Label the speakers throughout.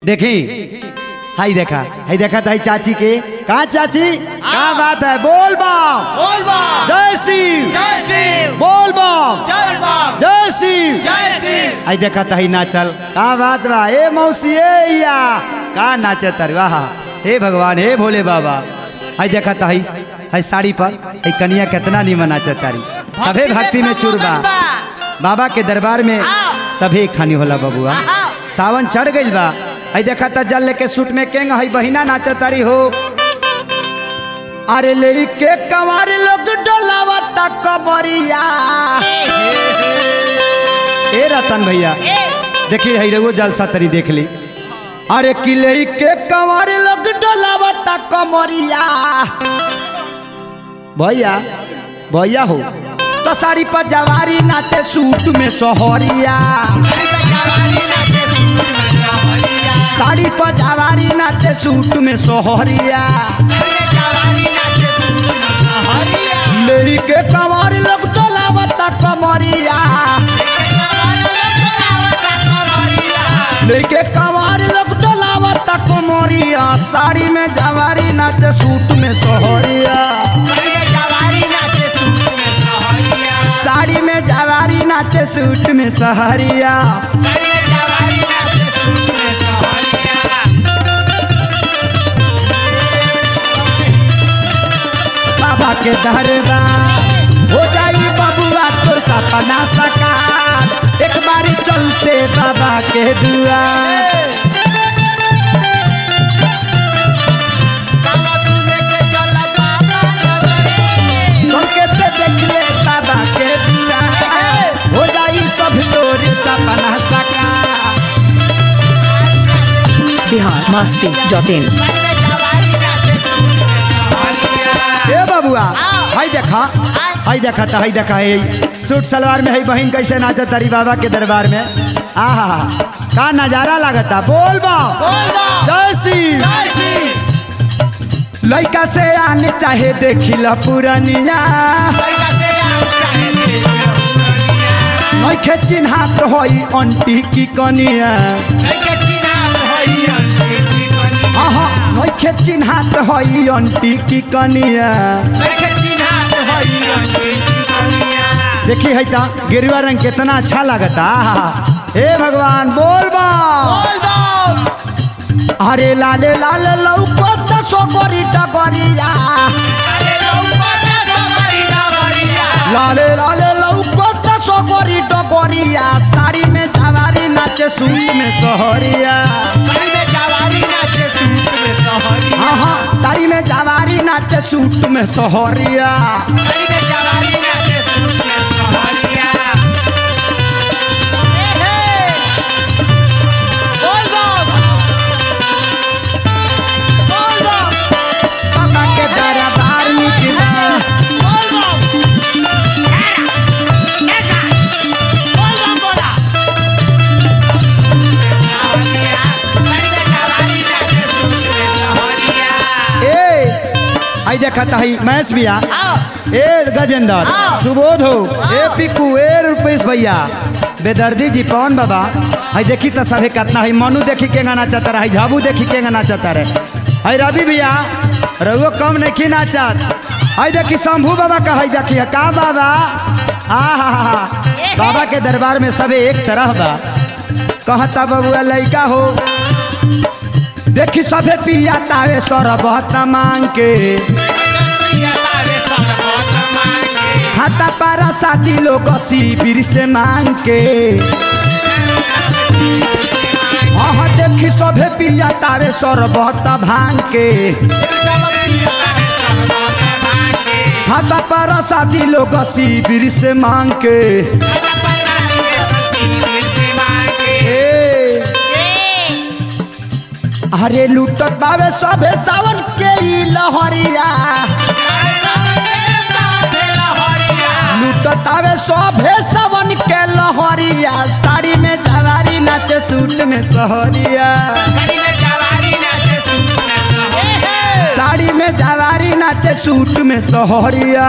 Speaker 1: देखी हाई देखा हाई देखा ताई चाची के कहा चाची क्या बात है बोल बम
Speaker 2: बोल बम
Speaker 1: जय शिव
Speaker 2: जय शिव
Speaker 1: बोल बम
Speaker 2: जय बम
Speaker 1: जय शिव
Speaker 2: जय शिव
Speaker 1: आई देखा ताई नाचल का बात बा ए मौसी ए या का नाचे तर वाह हे भगवान हे भोले बाबा आई देखा ताई हाई साड़ी पर हाई कनिया कितना नीमन नाचे तारी सभे भक्ति में चूरबा बाबा के दरबार में सभे खानी होला बबुआ सावन चढ़ गइल बा आई देखा ता जल लेके सूट में केंग हई बहिना नाचत तारी हो अरे लेके कवार लोग डोलावता कमरिया ए रतन भैया देखी हई रघु जलसा तरी देख ली अरे कि लेके कवार लोग डोलावता कमरिया भैया भैया हो तो साड़ी पर जवारी नाचे सूट में सोहरिया साड़ी पर जवारी नाचे सूट में सोहरिया लेके कवार लोग डोलावता कमरिया लेके कवार लोग डोलावता कमरिया साड़ी में जवारी नाचे सूट में सोहरिया साड़ी में जवारी नाचे सूट में सहरिया बाबा के दरबार हो जाई बबुआ तो सपना सकार एक बारी चलते बाबा के दुआर चल के ते देख ले बाबा के दुआर हो जाई सब तोर सपना सकार
Speaker 3: बिहार मस्ती डॉट इन
Speaker 1: ए बबुआ हाय देखा हाय देखा था हाय देखा है सूट सलवार में है बहन कैसे नाचत तारी बाबा के दरबार में आहा का नजारा लागता बोल बा जय श्री लइका से आने चाहे देखिला पुरनिया नइखे चिन्हात होई अंटी की कनिया आहा नइखे चिन्हात होई अंटी की कनिया देखी है ता गेरुआ रंग कितना अच्छा लगता आहा हे भगवान बोल बा अरे लाले लाल लौकत सोगरी टगरिया लाले लाले लौकत सोगरी टगरिया साड़ी में जवारी नाचे सूट में सहरिया हाँ हाँ साड़ी में जवारी नाचे सूट में सहरिया बाबा के दरबार निकला ए आई देखा था ही मैस भैया ए गजेंद्र सुबोध हो ए पिकू ए रुपेश भैया बेदर्दी जी पवन बाबा आई देखी तो सभे कितना है मनु देखी के गाना चाहता रहे झाबू देखी के गाना चाहता रहे आई रवि भैया रघुओ कम नहीं नाचत आई देखी शंभू बाबा का है देखी का बाबा आ हा हा बाबा के दरबार में सबे एक तरह बा कहता बबुआ लइका हो देखी सभे पिया तावे सरबत मांग के खाता पारा साथी लोग शिविर से मांग के हाँ देखी सभे पिया तावे सरबत भांग के खाता पारा साथी लोग शिविर से मांग के ए, अरे लूटत बावे सभे सावन के ई लहरिया लूटत आवे सभे सावन के लहरिया साड़ी में जवारी नाचे सूट में सहरिया साड़ी में जवारी नाचे सूट में सहरिया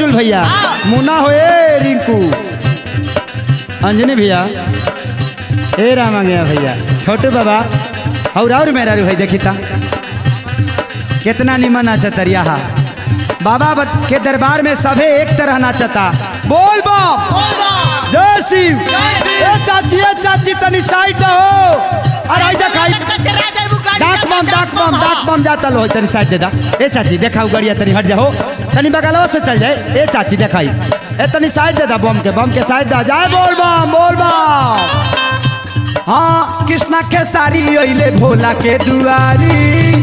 Speaker 1: बुलबुल भैया मुन्ना हो ए रिंकू अंजनी भैया ए रामा गया भैया छोटू बाबा और और मेरा रू है देखी ता कितना निमन नाचतरिया हा बाबा बट- के दरबार में सभे एक तरह नाचता बोल बा जय शिव ए चाची ए चाची तनी साइड हो अरे आई देखाई डाक बम डाक बम डाक बम जाता लो तनी साइड दे दा ए चाची देखाऊ गड़िया तनी हट जाओ तनी बगलवा से चल जाए ए चाची देखाई ए तनी साइड दे दा बम के बम के साइड दा जाए बोल बम बोल बम हाँ कृष्णा के सारी अइले भोला के दुआरी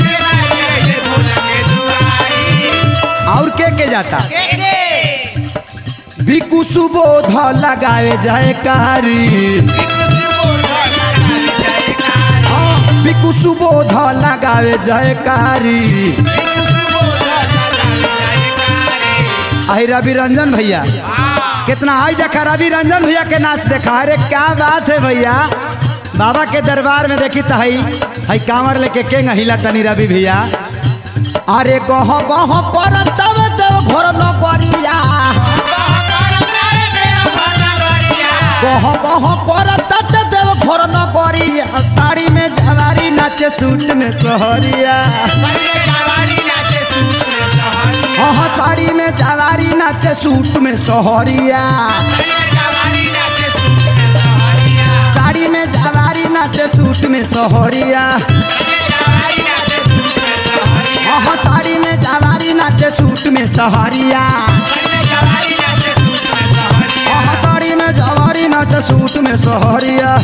Speaker 1: और के के जाता बिकु सुबोध लगावे जाए कारी हाँ, बिकु सुबोध लगावे जाए कारी आई रवि रंजन भैया कितना आई देखा रवि रंजन भैया के नाच देखा अरे क्या बात है भैया बाबा के दरबार में देखी तो हई हई कांवर लेके के हिला तनी रवि भैया अरे गह गह पर तब तब घर न करिया कह कह कर तट देव घर न करिया साड़ी में जवारी नाचे सूट में सहरिया हाँ हाँ साड़ी में जवारी नाचे सूट में सहरिया साड़ी में जवारी नाचे सूट में सहरिया हाँ हाँ साड़ी में जवारी नाचे सूट में सहरिया हाँ हाँ साड़ी में जवारी नाचे सूट में सहरिया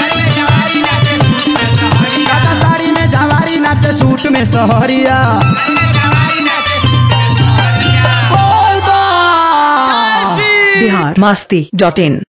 Speaker 1: दादा साड़ी में जवारी नाचे सूट में सहरिया बोल बा
Speaker 3: बिहार मस्ती डॉट इन